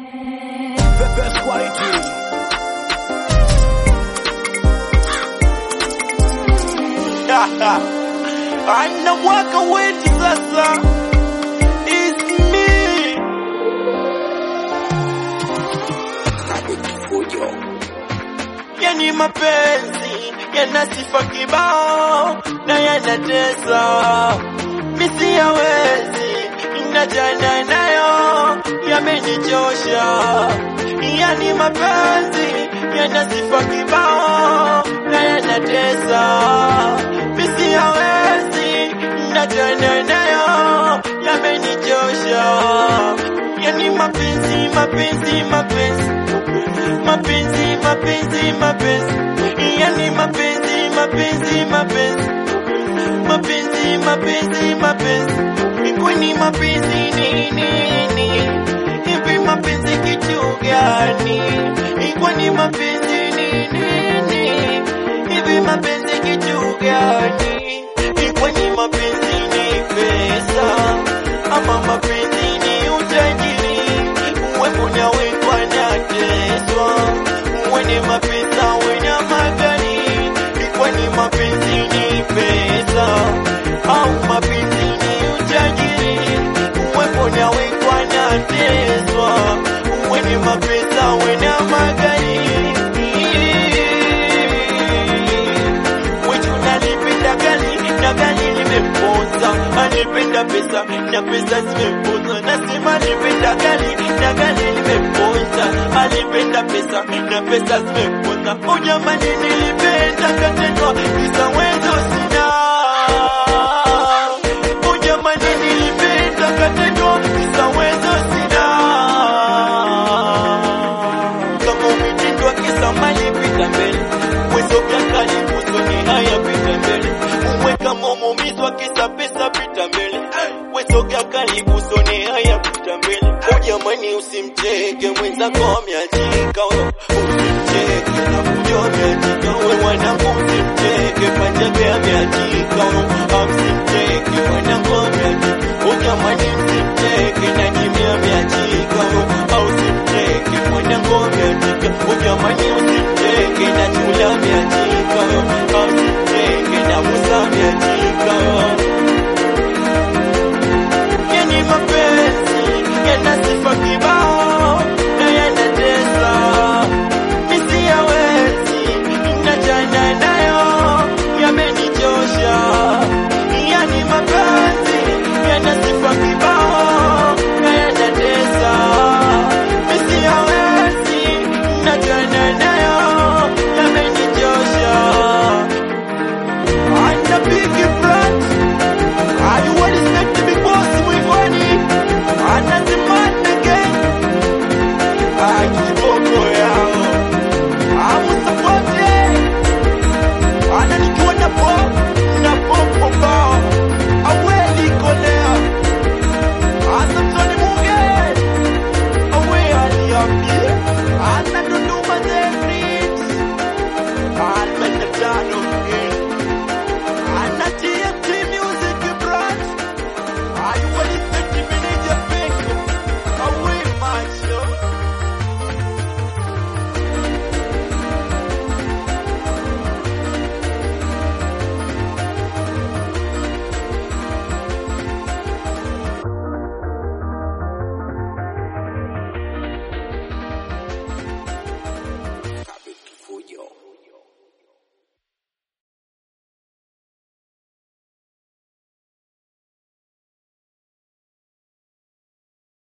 The best quality. anawaka weti sasa It's me. yani mapenzi yana sifa kibao na yanatesa misi yawezi najana nayo yamenichosha yani mapenzi yana sifa kibao na yanatesa misi yawezi najana nayo yamenichosha yani mapenzi mapenzi mapenzi mapenzi mapenzi mapenzi yani mapenzi mapenzi mapenzi mapenzi mapenzi mapenzi kwani mapenzi ni nini hivi mapenzi kitu gani kwani mapenzi ni nini hivi mapenzi kitu gani kwani mapenzi ni pesa ama mapenzi ni utajiri uwepo na wekwa na teswa mwenye mapesa wena magari kwani mapenzi ni pesa au mapenzi ni utajiri uwepo na wekwa na teswa mwenye mapesa wena magari Mwichu nalipenda gari na gari limemponza, anipenda pesa na pesa zimemponza. Nasema nipenda gari na gari limemponza, alipenda pesa na pesa zimemponza. Oh jamani, nilipenda katendwa kisa wezo sina. Oh jamani, nilipenda katendwa kisa wezo sina. Kama umetendwa kisa mali pita mbele, wezo vya karibu soni haya pita mbele. Uwe kama umeumizwa kisa pesa pita mbele, wezo vya karibu soni haya pita mbele. Oh jamani, usimcheke mwenzako ameachika, wewe usimcheke na kujo ameachika, wewe mwanangu usimcheke panjabe ameachika, wewe usimcheke mwanangu ameachika. Oh jamani, usimcheke na